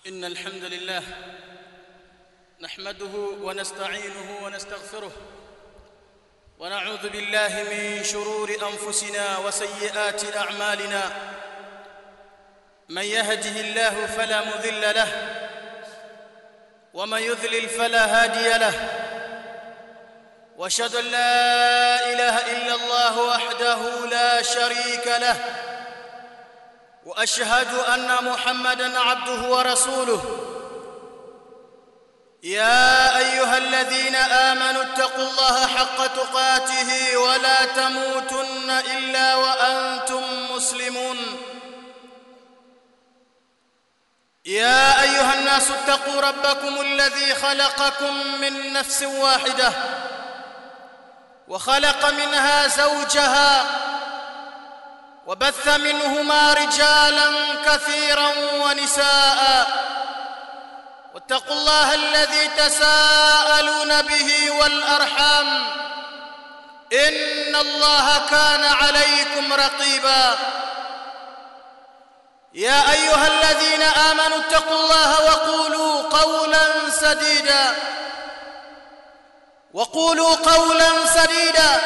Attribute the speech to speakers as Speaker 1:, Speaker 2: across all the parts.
Speaker 1: إن الحمد لله نحمده ونستعينه ونستغفره ونعوذ بالله من شرور أنفسنا وسيئات أعمالنا من يهده الله فلا مذل له ومن يذلل فلا هادي له واشهد ان لا اله الا الله وحده لا شريك له واشهد ان محمدا عبده ورسوله يا ايها الذين امنوا اتقوا الله حق تقاته ولا تموتن الا وانتم مسلمون يا ايها الناس اتقوا ربكم الذي خلقكم من نفس واحده وخلق منها زوجها وبث منهما رجالا كثيرا ونساء واتقوا الله الذي تساءلون به والارحام ان الله كان عليكم رقيبا يا ايها الذين امنوا اتقوا الله وقولوا قولا سديدا وقولوا قولا سديدا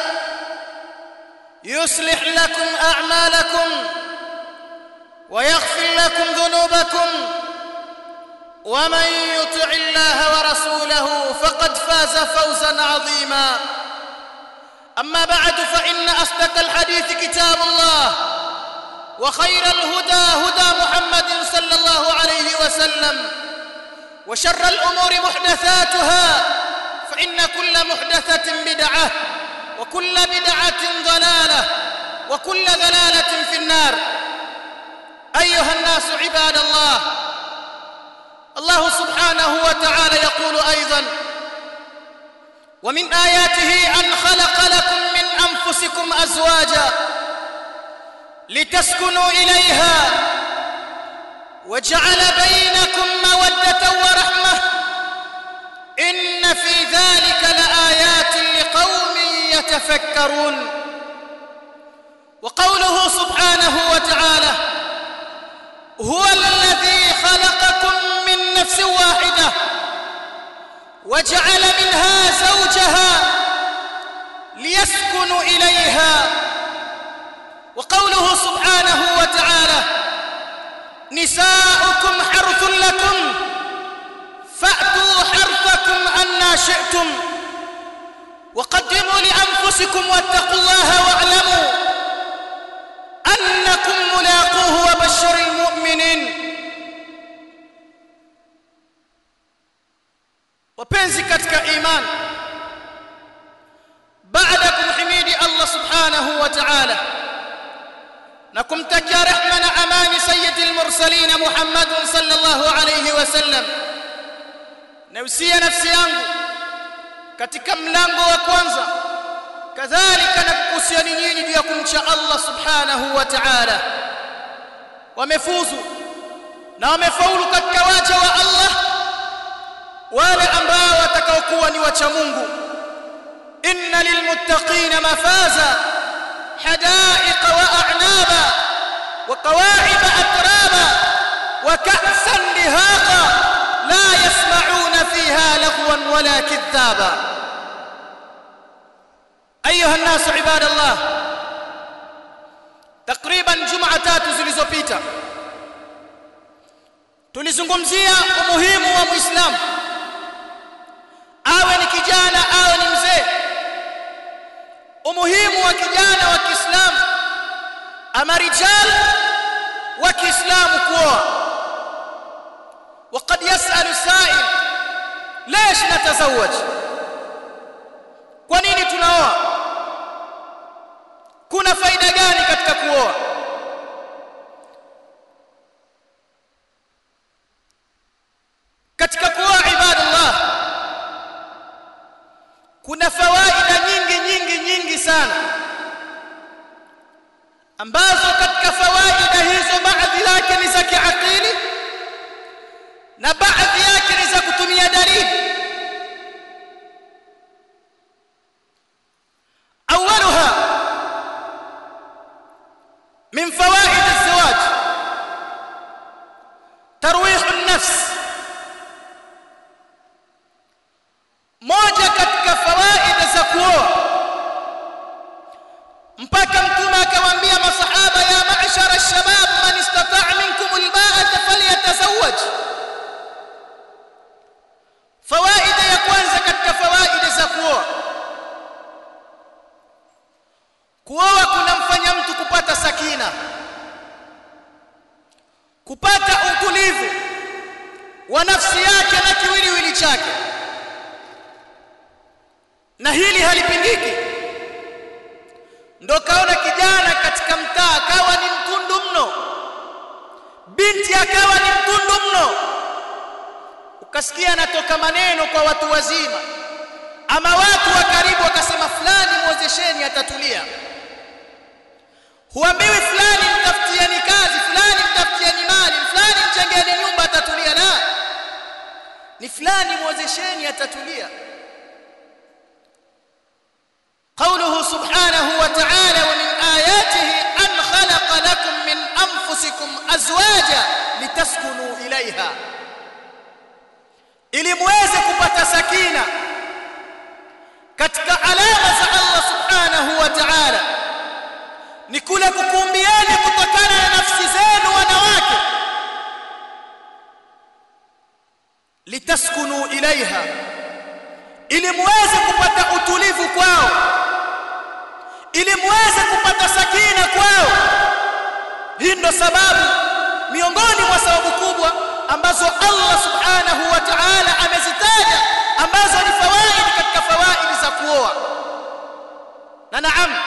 Speaker 1: يصلح لكم اعمالكم ويغفر لكم ذنوبكم ومن يطع الله ورسوله فقد فاز فوزا عظيما اما بعد فان اصدق الحديث كتاب الله وخير الهدى هدى محمد صلى الله عليه وسلم وشر الامور محدثاتها فان كل محدثه بدعه وكل بدعه ضلاله وكل ضلاله في النار ايها الناس عباد الله الله سبحانه وتعالى يقول ايضا ومن اياته ان خلق لكم من انفسكم ازواجا لتسكنوا اليها وجعل بينكم موده ورحمه ان في ذلك لايات لقوم يتفكرون وقوله سبحانه وتعالى هو الذي خلقكم من نفس واحده وجعل منها زوجها ليسكنوا اليها وقوله سبحانه وتعالى نساؤكم حرث لكم فأتوا حرثكم أنا شئتم وقدموا لأنفسكم واتقوا الله واعلموا أنكم ملاقوه وبشر المؤمنين wapenzi katika imani baada kumhimidi Allah subhanahu wa ta'ala na kumtakia rehma na amani sayyidil mursalin Muhammad sallallahu alayhi wasallam nausia nafsi yangu katika mlango wa kwanza kadhalika na kukusiani nyinyi juu ya kumcha Allah subhanahu wa ta'ala wamefuzu na wamefaulu katika waja wa Allah wale ambao watakaokuwa ni wacha Mungu inna lilmuttaqina mafaza حدائق وأعنابا وقواعب أترابا وكأسا دهاقا لا يسمعون فيها لغوا ولا كذابا أيها الناس عباد الله تقريبا جمعة tatu zilizopita tulizungumzia umuhimu wa muislamu awe ni kijana awe ni mzee umuhimu wa kijana wa Kiislamu ama rijal wa Kiislamu kuoa وقد يسأل سائل ليش نتزوج kwa nini tunaoa kuna faida gani katika kuoa katika kuoa ibadallah kuna fawaida nyingi nyingi nyingi sana ambazo katika fawaida hizo baadhi yake ni za kiakili na baadhi yake ni za kutumia dalili awwaluha min fawaid الزواج ترويح النفس nafsi moja katika fawaida za kuoa mpaka mtume akawaambia masahaba ya ma'shara ash-shabab man istata'a minkum al-ba'ata falyatazawwaj fawaida ya kwanza katika fawaida za kuoa kuoa kunamfanya mtu kupata sakina kupata utulivu wa nafsi yake na kiwiliwili chake na hili halipingiki ndo kaona kijana katika mtaa akawa ni mtundu mno binti akawa ni mtundu mno ukasikia anatoka maneno kwa watu wazima ama watu wa karibu wakasema fulani mwozesheni atatulia huambiwi fulani mtafutieni kazi fulani mtafutieni mali fulani mjengeni nyumba atatulia la ni fulani mwozesheni atatulia قوله سبحانه وتعالى ومن آياته أن خلق لكم من أنفسكم أزواجا لتسكنوا إليها ili muweze kupata sakina katika alama za Allah subhanahu wa ta'ala ni kule kukumbieni kutokana na nafsi zenu wanawake litaskunu ilaiha ili muweze kupata utulivu kwao ili muweze kupata sakina kwao hii ndo sababu miongoni mwa sababu kubwa ambazo Allah subhanahu wa ta'ala amezitaja ambazo ni fawaidi katika fawaidi za kuoa na naam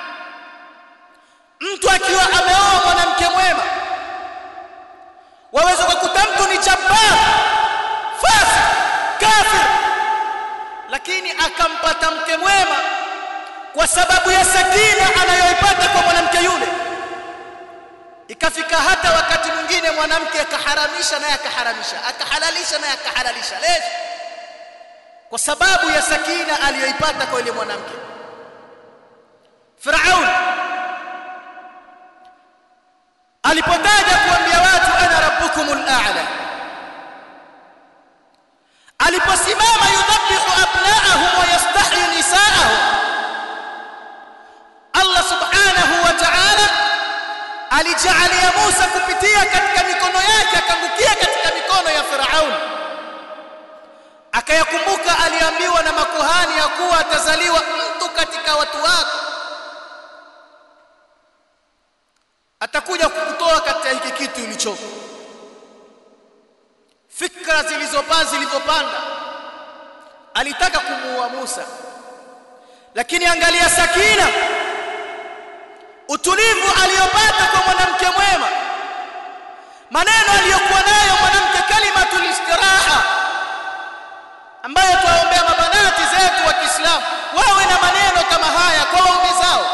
Speaker 1: mtu akiwa ameoa mwanamke mwema waweza kukuta mtu ni jabbar fasi kafir lakini akampata mke mwema kwa sababu ya sakina anayoipata kwa mwanamke yule ikafika hata wakati mwingine mwanamke akaharamisha naye akaharamisha akahalalisha naye akahalalisha lesh kwa sababu ya sakina aliyoipata kwa yule mwanamke Firaun alipotaja kuambia watu ana rabbukumul a'la aliposimama yudhabihu abna'ahum wa yastahyi nisa'ahum Allah subhanahu wa ta'ala alijaalia Musa kupitia katika mikono yake akangukia katika mikono ya Firaun akayakumbuka aliambiwa na makuhani ya kuwa atazaliwa mtu katika watu wako atakuja kukutoa katika hiki kitu ulichoko fikra zilizopaa zilivyopanda alitaka kumuua Musa lakini angalia sakina utulivu aliyopata kwa mwanamke mwema maneno aliyokuwa nayo mwanamke kalimatul istiraha ambayo tuwaombea mabanati zetu wa Kiislamu wawe na maneno kama haya kwa waume zao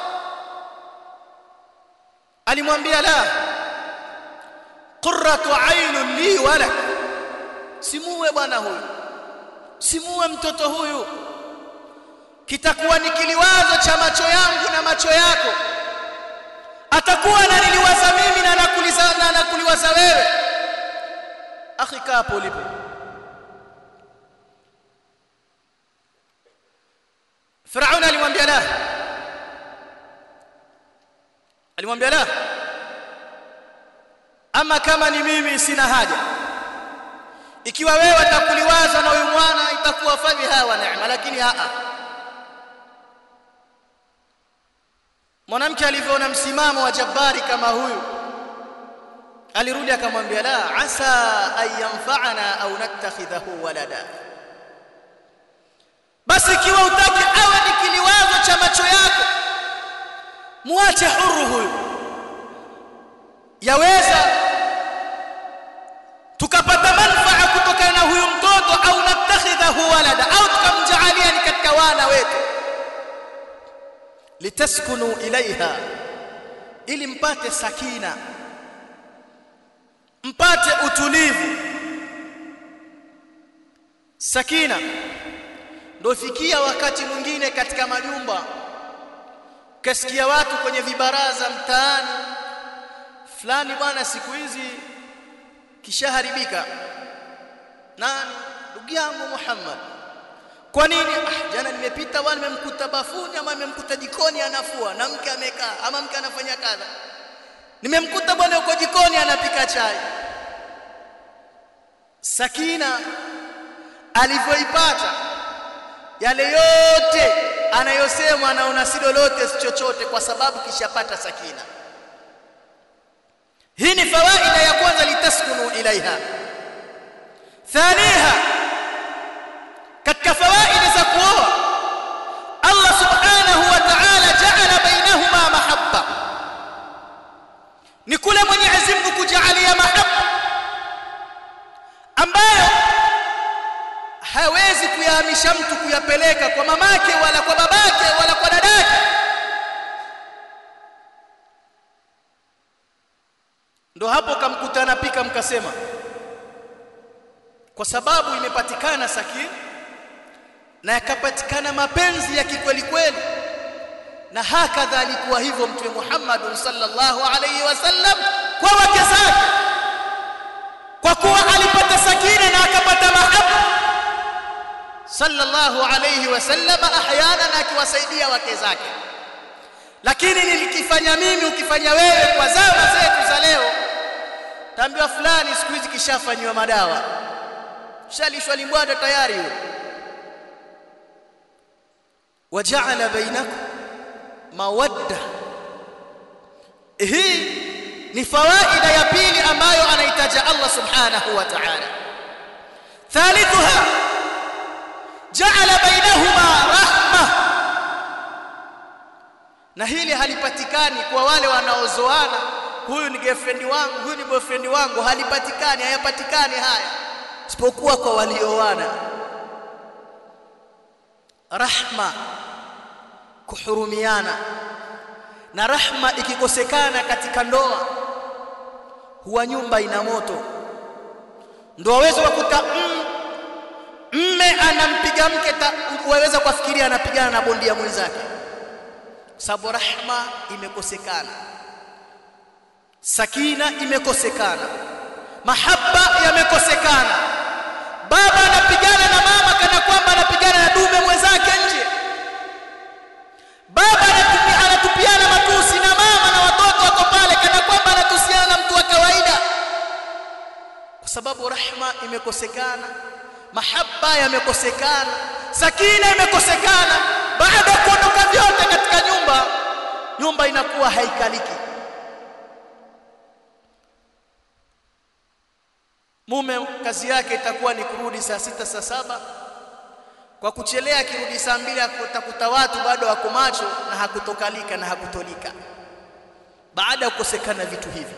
Speaker 1: alimwambia la qurratu ainun li walak simuue bwana huyu simuue mtoto huyu kitakuwa ni kiliwazo cha macho yangu na macho yako atakuwa ananiliwaza mimi na nakuliza na nakuliwaza wewe akhi kaa hapo ulipo Firaun alimwambia la alimwambia la ama kama ni mimi sina haja ikiwa wewe atakuliwaza na huyu mwana itakuwa fabiha wa neema lakini a mwanamke alivyoona msimamo wa jabari kama huyu alirudi akamwambia la asa an yanfa'ana au nattakhidhahu walada basi ikiwa utaki awe ni kiliwazo cha macho yako muache huru huyu yaweza tukapata manfaa kutokana na huyu mtoto au natakhidhahu walada au tukamjaalia ni katika wana wetu litaskunu ilaiha ili mpate sakina mpate utulivu sakina ndio fikia wakati mwingine katika majumba kasikia watu kwenye vibaraza mtaani fulani bwana siku hizi kishaharibika nani ndugu yangu Muhammad kwa nini ah, jana nimepita bwana nimemkuta bafuni ama nimemkuta jikoni anafua na mke amekaa ama mke anafanya kadha nimemkuta bwana yuko jikoni anapika chai sakina alivyoipata yale yote anayosema anaona si lolote si chochote kwa sababu kishapata sakina hii ni fawaida ya kwanza litaskunu ilaiha thaniha katika fawaida za kuoa Allah subhanahu wa ta'ala ja'ala bainahuma mahabba ni kule Mwenyezi Mungu kujalia mahabba ambayo hawezi kuyahamisha mtu kuyapeleka kwa mamake wala kwa babake wala kwa dadake ndo hapo kamkuta anapika mkasema kwa sababu imepatikana sakini na yakapatikana mapenzi ya kikweli kweli na hakadha alikuwa hivyo mtume Muhammad sallallahu alayhi wasallam kwa wake zake kwa kuwa alipata sakina na akapata mahaba sallallahu alayhi wasallam ahyana na akiwasaidia wake zake lakini nilikifanya mimi ukifanya wewe kwa zama zetu za leo taambiwa fulani siku hizi kishafanywa madawa shalishwa limbwada tayari huyo waja'ala bainakum mawadda hii ni fawaida ya pili ambayo anaitaja Allah subhanahu wa ta'ala thalithuha ja'ala bainahuma rahma na hili halipatikani kwa wale wanaozoana huyu ni girlfriend wangu huyu ni boyfriend wangu halipatikani hayapatikani haya isipokuwa kwa walioana rahma kuhurumiana na rahma ikikosekana katika ndoa huwa nyumba ina moto ndio waweza kukuta mme anampiga mke waweza kufikiria anapigana na bondia mwenzake sababu rahma imekosekana sakina imekosekana mahaba yamekosekana baba anapigana na mama kana kwamba anapigana na dume mwenzake nje baba anatupia, anatupiana matusi na mama na watoto wako pale kana kwamba anatusiana na mtu wa kawaida kwa sababu rahma imekosekana mahaba yamekosekana sakina imekosekana baada ya kuondoka vyote katika nyumba nyumba inakuwa haikaliki mume kazi yake itakuwa ni kurudi saa sita saa saba kwa kuchelea akirudi saa mbili akutakuta watu bado wako macho na hakutokalika na hakutolika baada ya kukosekana vitu hivi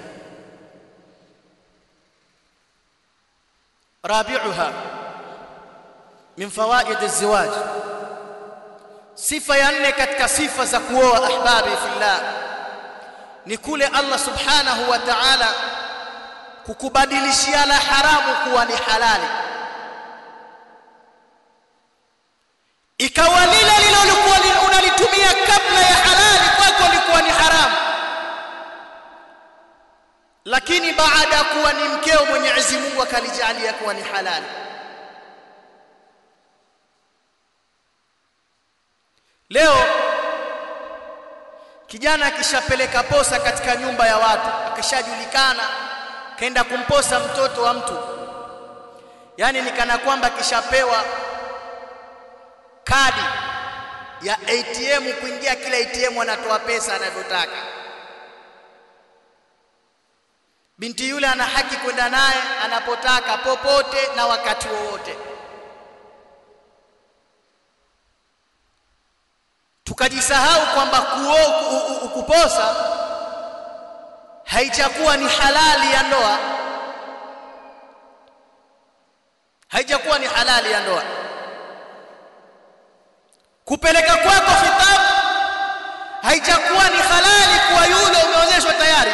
Speaker 1: rabi'uha min fawaid az-zawaj sifa ya nne katika sifa za kuoa ahbabi fillah ni kule Allah subhanahu wa ta'ala kukubadilishiana haramu kuwa ni halali ikawa lile lilolikuwa unalitumia kabla ya halali kwako likuwa ni haramu lakini baada ya kuwa ni mkeo Mwenyezi Mungu akalijalia kuwa ni halali leo kijana akishapeleka posa katika nyumba ya watu akishajulikana kaenda kumposa mtoto wa mtu yani ni kana kwamba kishapewa kadi ya ATM kuingia kila ATM anatoa pesa anavyotaka binti yule ana haki kwenda naye anapotaka popote na wakati wowote tukajisahau kwamba kuposa haijakuwa ni halali ya ndoa haijakuwa ni halali ya ndoa kupeleka kwako khitabu haijakuwa ni halali kwa yule umeozeshwa tayari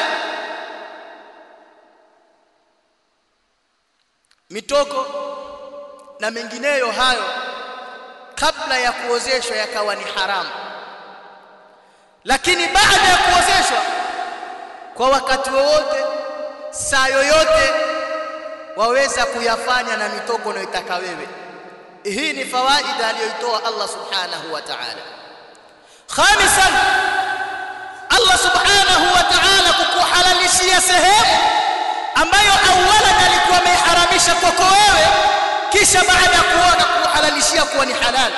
Speaker 1: mitoko na mengineyo hayo kabla ya kuozeshwa yakawa ni haramu lakini baada ya kuozeshwa kwa wakati wowote saa yoyote waweza kuyafanya na mitoko unayotaka wewe hii ni fawaida aliyoitoa Allah subhanahu wa ta'ala khamisan Allah subhanahu wa ta'ala kukuhalalishia sehemu ambayo awalan alikuwa ameharamisha kwako wewe kisha baada ya kuona kuhalalishia kuwa ni halali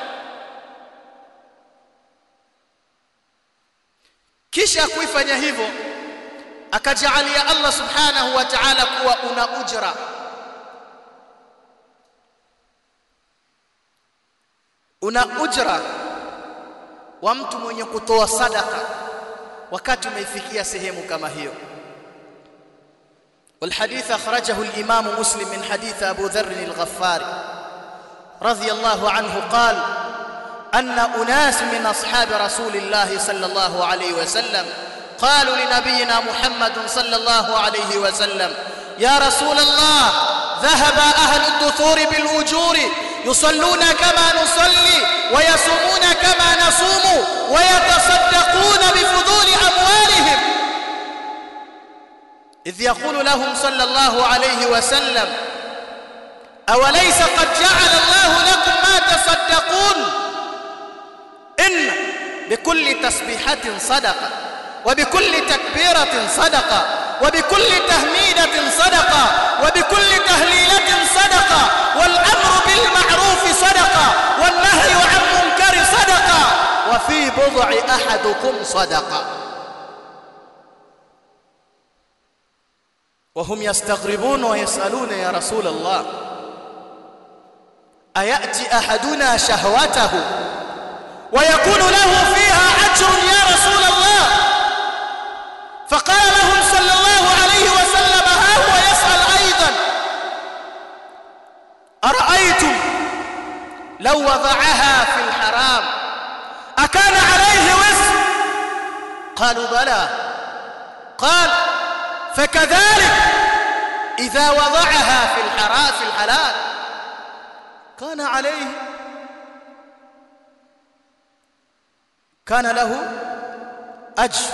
Speaker 1: kisha kuifanya hivyo akajalia Allah subhanahu wa ta'ala kuwa una ujra una ujra wa mtu mwenye kutoa sadaka wakati umeifikia sehemu kama hiyo والحديث أخرجه الإمام مسلم من حديث أبو ذر الغفاري رضي الله عنه قال أن أناس من أصحاب رسول الله صلى الله عليه وسلم قالوا لنبينا محمد صلى الله عليه وسلم يا رسول الله ذهب أهل الدثور بالأجور يصلون كما نصلي ويصومون كما نصوم ويتصدقون بفضول أموالهم إذ يقول لهم صلى الله عليه وسلم أوليس قد جعل الله لكم ما تصدقون إن بكل تسبيحة صدقة وبكل تكبيرة صدقة وبكل تهميدة صدقة وبكل تهليلة صدقة والأمر بالمعروف صدقة والنهي عن منكر صدقة وفي بضع أحدكم صدقة وهم يستغربون ويسألون يا رسول الله أيأتي أحدنا شهوته ويكون له فيها أجر يا رسول الله فقال لهم صلى الله عليه وسلم ها هو يسأل أيضا أرأيتم لو وضعها في الحرام أكان عليه وزر قالوا بلى قال فكذلك إذا وضعها في الحرام في الحلال كان عليه كان له أجر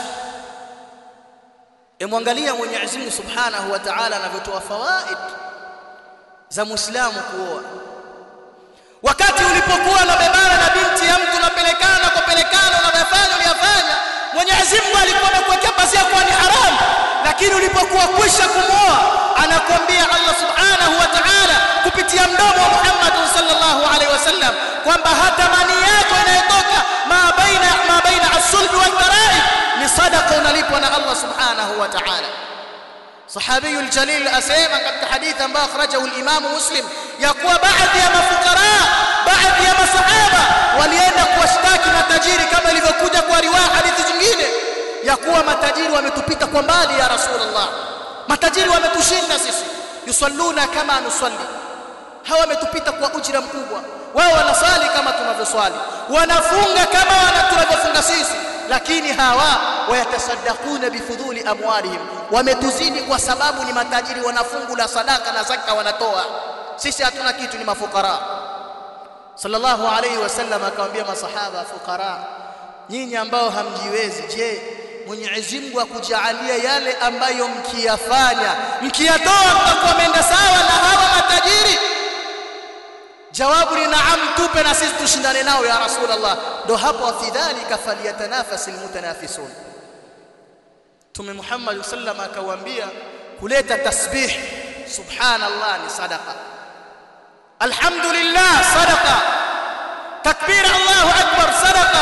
Speaker 1: emwangalia Mwenyezi Mungu Subhanahu wa Ta'ala anavyotoa fawaid za Muislamu kuoa wakati ulipokuwa unabebana na binti ya mtu unapelekana na kupelekana unayafanya uliyafanya Mwenyezi Mungu alikuwa amekuwekea pazia kuwa ni haramu lakini ulipokuwa kwisha kumwoa anakuambia Allah Subhanahu wa Ta'ala kupitia mdomo wa Muhammad sallallahu alaihi wasallam kwamba hata mani yako inayotoka ma baina ma baina as-sulbi wal tara'i ni sadaqa unalipwa na Allah Subhanahu wa Ta'ala صحابي الجليل asema katika hadithi ambayo akhrajahu al-Imam Muslim ya kuwa baadhi ya mafukara baadhi ya masahaba walienda kuwashtaki matajiri kama ilivyokuja kwa riwaya hadithi zingine ya kuwa matajiri wametupita kwa mbali ya Rasulullah matajiri wametushinda sisi yusalluna kama nusalli hawa wametupita kwa ujira mkubwa wao wanasali kama tunavyoswali wanafunga kama wana tunavyofunga sisi lakini hawa wayatasaddaquna bifudhuli amwalihim wametuzidi kwa sababu ni matajiri wanafungu la sadaka na zaka wanatoa sisi hatuna kitu ni mafukara sallallahu alayhi wasallam akamwambia masahaba fukara nyinyi ambao hamjiwezi je Mwenyezi Mungu akujaalia yale ambayo mkiyafanya mkiyatoa mtakuwa menda sawa na hawa matajiri jawabu ni naam tupe na sisi tushindane nao ya rasulullah ndo hapo fi dhalika falyatanafasil mutanafisun Mtume Muhammad sallam akawaambia kuleta tasbih subhanallah ni sadaqa alhamdulillah sadaqa takbir Allahu akbar sadaqa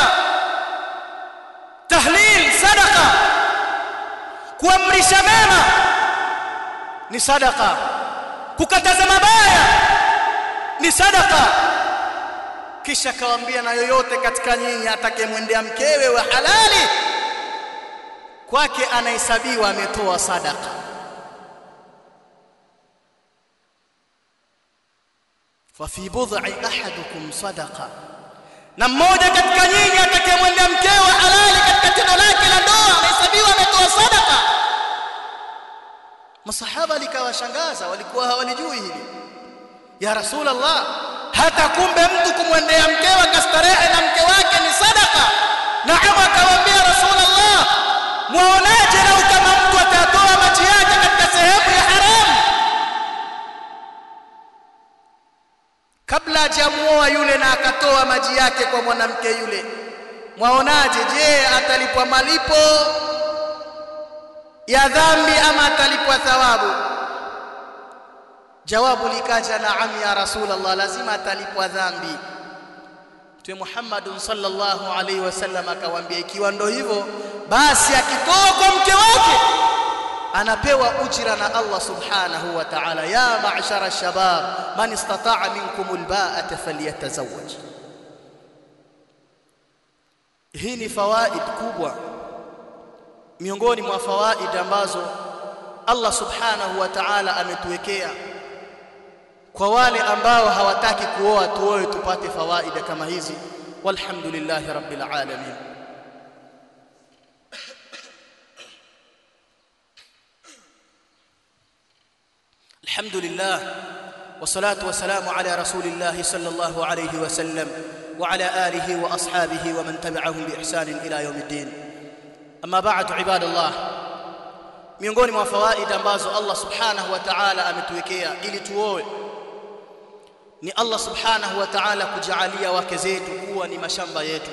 Speaker 1: tahlil sadaqa kuamrisha mema ni sadaqa kukataza mabaya ni sadaqa kisha kawaambia na yoyote katika nyinyi atakayemwendea mkewe wa halali kwake anahesabiwa ametoa sadaka fa fi bud'i ahadukum sadaqa na mmoja katika nyinyi atakayemwendea mkewe wa halali katika tendo lake la ndoa anahesabiwa ametoa sadaka masahaba likawashangaza walikuwa hawalijui hili ya rasulullah hata kumbe mtu kumwendea mkewe akastarehe na mke wake ni sadaka naam akawaambia rasulullah mwaonaje lau kama mtu atatoa maji yake katika sehemu ya haramu kabla hajamuoa yule na akatoa maji yake kwa mwanamke yule mwaonaje je atalipwa malipo ya dhambi ama atalipwa thawabu jawabu likaja naam ya rasulullah lazima atalipwa dhambi Mtume Muhammad sallallahu alaihi wasallam akawaambia ikiwa ndo hivyo basi akitoa kwa mke wake anapewa ujira na Allah subhanahu wa ta'ala ya ma'shara shabab man istata'a minkum alba'ata falyatazawwaj hii ni fawaid kubwa miongoni mwa fawaid ambazo Allah subhanahu wa ta'ala ametuwekea kwa wale ambao hawataki kuoa tuoe tupate fawaida kama hizi walhamdulillahi rabbil alamin الحمد لله والصلاة والسلام على رسول الله صلى الله عليه وسلم وعلى آله وأصحابه ومن تبعهم بإحسان إلى يوم الدين أما بعد عباد الله miongoni mwa fawaida ambazo Allah subhanahu wa ta'ala ametuwekea ili tuoe ni Allah subhanahu wa ta'ala kujalia wake zetu kuwa ni mashamba yetu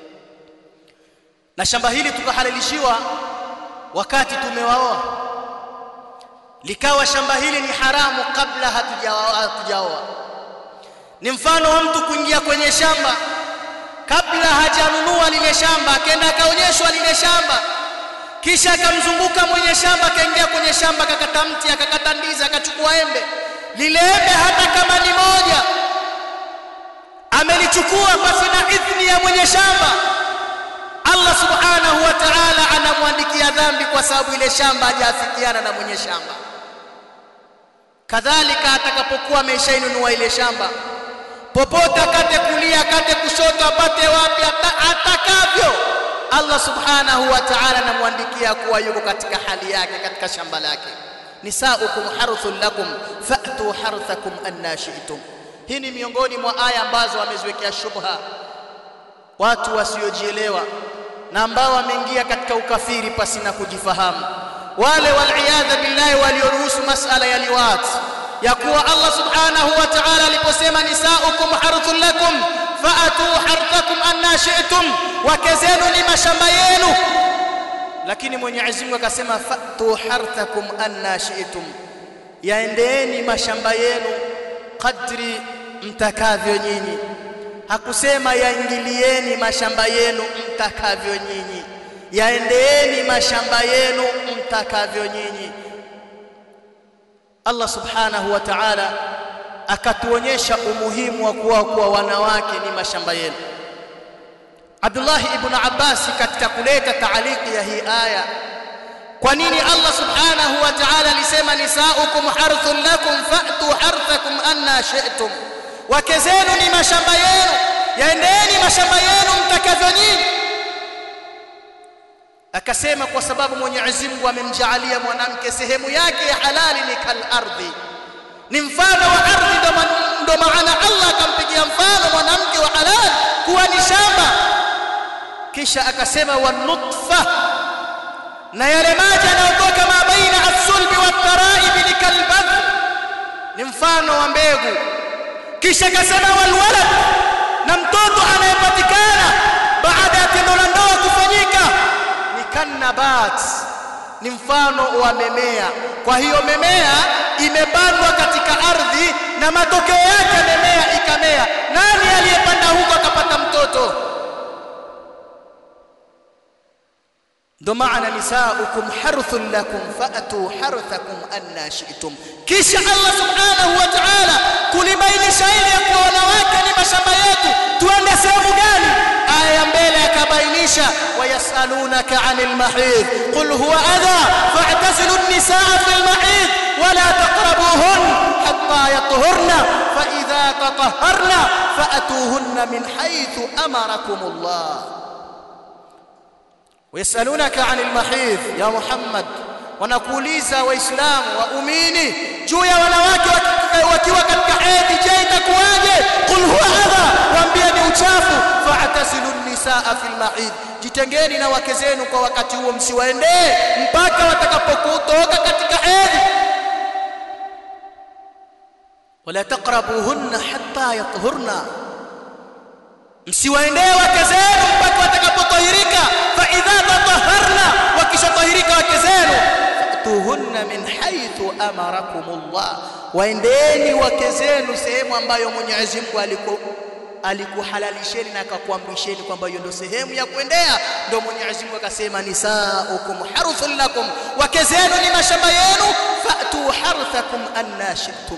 Speaker 1: na shamba hili tukahalalishiwa wakati tumewaoa likawa shamba hili ni haramu kabla hatujaoa ni mfano wa mtu kuingia kwenye shamba kabla hajanunua lile shamba akaenda akaonyeshwa lile shamba kisha akamzunguka mwenye shamba akaingia kwenye shamba akakata mti akakata ndizi akachukua embe lile embe hata kama ni moja amelichukua pasi na idhni ya mwenye shamba Allah subhanahu wa ta'ala anamwandikia dhambi kwa sababu ile shamba hajaafikiana na mwenye shamba kadhalika atakapokuwa ameshainunua ile shamba popote akate kulia akate kushoto apate wapi atakavyo Allah subhanahu wa ta'ala anamwandikia kuwa yuko katika hali yake katika shamba lake nisaukum harthun lakum fa'tu harthakum anna shi'tum hii ni miongoni mwa aya ambazo wameziwekea shubha watu wasiojielewa na ambao wameingia katika ukafiri pasina kujifahamu wale waliyadha billahi walioruhusu masala ya liwat ya kuwa Allah subhanahu wa ta'ala aliposema nisaukum harthun lakum fa'atu harthakum anna shi'tum wake zenu ni mashamba yenu lakini Mwenyezi Mungu akasema fa'tu harthakum anna shi'tum yaendeeni mashamba yenu kadri mtakavyo nyinyi hakusema yaingilieni mashamba yenu mtakavyo nyinyi yaendeeni mashamba yenu mtakavyo nyinyi Allah subhanahu wa ta'ala akatuonyesha umuhimu wa kuwa kuwa wanawake ni mashamba yenu Abdullah ibn Abbas katika kuleta taaliki ya hii aya kwa nini Allah subhanahu wa ta'ala alisema nisaukum harthun lakum fa'tu harthakum anna shi'tum wake zenu ni mashamba yenu yaendeeni mashamba yenu mtakavyo nyinyi akasema kwa sababu Mwenyezi Mungu amemjaalia mwanamke sehemu yake ya halali ni kal ardhi ni mfano wa ardhi ndo maana Allah akampigia mfano mwanamke wa halali kuwa ni shamba kisha akasema wa nutfa na yale maji yanayotoka ma baina as-sulbi wat-tara'ib ni kalbath ni mfano wa mbegu kisha akasema wal walad na mtoto anayepatikana baada ya tendo la ndoa kufanyika ni kanabat ni mfano wa memea kwa hiyo memea imepandwa katika ardhi na matokeo yake memea ikamea nani aliyepanda huko akapata mtoto ndo maana nisaukum harthun lakum fa'tu harthakum anna shi'tum kisha Allah subhanahu wa ta'ala kulibainisha ili ya kuwa wanawake ni mashamba yetu tuende sehemu gani aya ya mbele akabainisha wayasalunaka 'anil mahid qul huwa adha fa'tazilu an-nisaa fil mahid wala taqrabuhun hatta yatahharna fa idha tatahharna fa'tuhunna min haythu amarakumullah ويسالونك عن المحيض يا محمد wanakuuliza waislamu waumini juu ya wanawake wakiwa katika hedhi je itakuwaje qul huwa adha waambie ni uchafu fa'tasilu nisaa fil mahid jitengeni na wake zenu kwa wakati huo msiwaendee mpaka watakapokutoka katika hedhi wala taqrabuhunna hatta yathurna msiwaendee wake zenu mpaka watakapotahirika fa idha tatahharna wakishatahirika wake zenu fatuhunna min haythu amarakumullah waendeni wake zenu sehemu ambayo Mwenyezi Mungu aliku alikuhalalisheni na akakuamrisheni kwamba hiyo ndio sehemu ya kuendea ndio Mwenyezi Mungu akasema nisaukum harthun lakum wake zenu ni mashamba yenu fatu harthakum anna shi'tum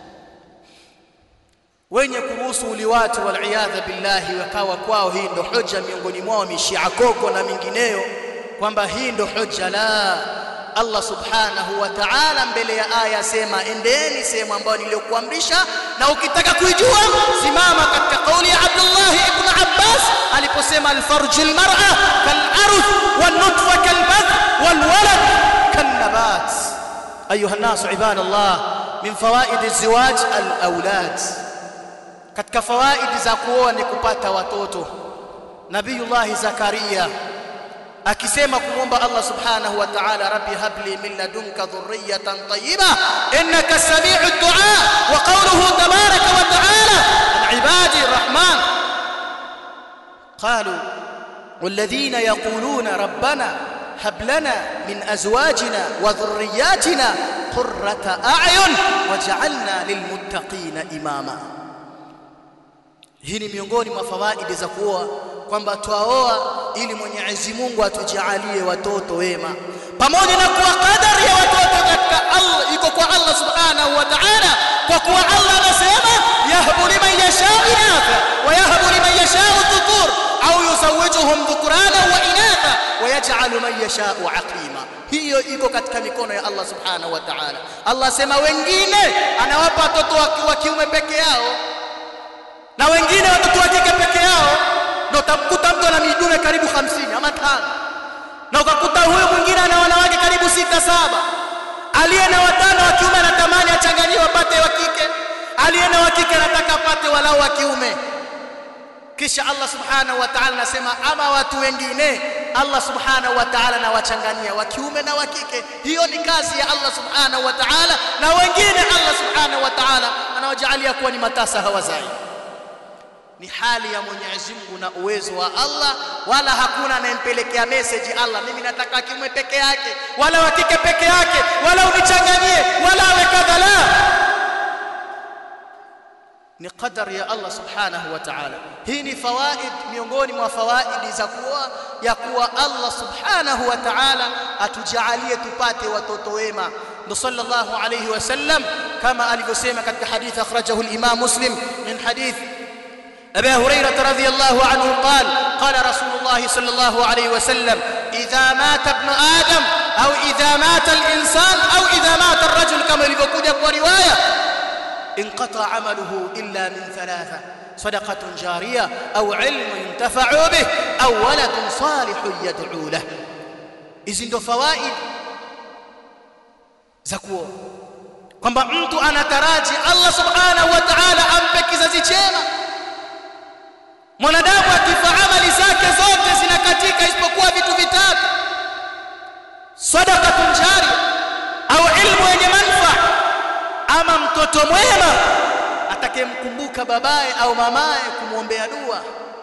Speaker 1: wenye kuruhusu uliwati waliyadha billahi wakawa kwao hii ndo hoja miongoni mwao mishia koko na mingineyo kwamba hii ndo hoja la Allah subhanahu wa ta'ala mbele ya aya sema endeni sehemu ambayo niliyokuamrisha na ukitaka kuijua simama katika kauli ya Abdullah ibn Abbas aliposema alfarju almar'a kal'aruth wan-nutfa kalbath wal-walad kan-nabat ayuha an-nas ibadallah min fawaid az-zawaj al-awlad katika fawaidi za kuoa ni kupata watoto nabiyullah zakaria akisema kumwomba Allah subhanahu wa ta'ala rabbi habli min ladunka dhurriyatan tayyiba innaka sami'ud du'a wa qawluhu tabaraka wa ta'ala an ibadi arrahman qalu والذين يقولون ربنا هب لنا من ازواجنا وذرياتنا قرة اعين واجعلنا للمتقين اماما hii ni miongoni mwa fawaidi za kuoa kwamba twaoa ili Mwenyezi Mungu atujalie watoto wema pamoja na kuwa kadari ya watoto katika Allah iko kwa Allah subhanahu wa ta'ala kwa kuwa Allah anasema yahbu liman yashau inatha wa yahbu liman yashau dhukur au yuzawijuhum dhukrana wa inatha wa yaj'alu man yashau aqima hiyo iko katika mikono ya Allah subhanahu wa ta'ala Allah asema wengine anawapa watoto wa kiume peke yao na wengine watoto wa kike peke yao ndio utamkuta mtu ana midume karibu 50 ama tano na ukakuta huyo mwingine ana wanawake karibu sita saba aliye na watano wa kiume anatamani achanganyiwe apate wa kike aliye na wa kike anataka apate walau wa kiume kisha Allah subhanahu wa ta'ala anasema ama watu wengine Allah subhanahu wa ta'ala anawachanganyia wa kiume na wa kike hiyo ni kazi ya Allah subhanahu wa ta'ala na wengine Allah subhanahu wa ta'ala anawajalia kuwa ni matasa hawazai ni hali ya Mwenyezi Mungu na uwezo wa Allah wala hakuna anayempelekea message Allah mimi nataka kiume peke yake wala wa kike peke yake wala unichanganyie wala awe kadhala ni qadari ya Allah subhanahu wa ta'ala hii ni fawaid miongoni mwa fawaidi za kuwa ya kuwa Allah subhanahu wa ta'ala atujalie tupate watoto wema ndo sallallahu alayhi wasallam kama alivyosema katika hadithi akhrajahu al-Imam Muslim min hadith أبي هريرة رضي الله عنه قال قال رسول الله صلى الله عليه وسلم إذا مات ابن آدم أو إذا مات الإنسان أو إذا مات الرجل كما يقول رواية انقطع عمله إلا من ثلاثة صدقة جارية أو علم ينتفع به أو ولد صالح يدعو له إذن فوائد زكوه kwamba mtu anataraji Allah subhanahu wa ta'ala ampe kizazi chema mwanadamu akifa amali zake zote zinakatika isipokuwa vitu vitatu sadaqatun jari au ilmu yenye manufaa ama mtoto mwema atakayemkumbuka babaye au mamaye kumwombea dua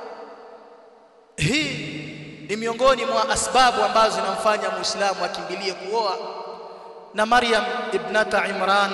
Speaker 1: hii ni miongoni mwa asbabu ambazo zinamfanya muislamu akimbilie kuoa na Maryam ibnata Imran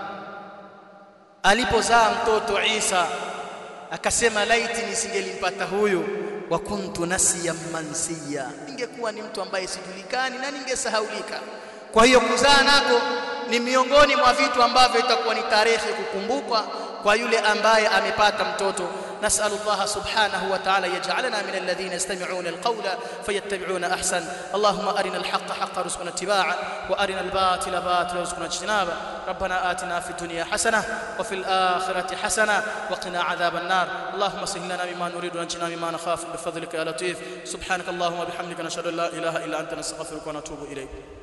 Speaker 1: alipozaa mtoto Isa akasema laiti nisingelimpata huyu wa kuntu nasiyan mansiya ningekuwa ni mtu ambaye sijulikani na ningesahaulika kwa hiyo kuzaa nako ni miongoni mwa vitu ambavyo itakuwa ni tarehe kukumbukwa kwa yule ambaye amepata mtoto نسأل الله سبحانه وتعالى يجعلنا من الذين يستمعون القول فيتبعون أحسن اللهم أرنا الحق حق رزقنا اتباعا وأرنا الباطل باطل رزقنا اجتنابا ربنا آتنا في الدنيا حسنة وفي الآخرة حسنة وقنا عذاب النار اللهم سهل لنا مما نريد ونجنا مما نخاف بفضلك يا لطيف سبحانك اللهم وبحمدك نشهد أن لا إله إلا أنت نستغفرك ونتوب إليك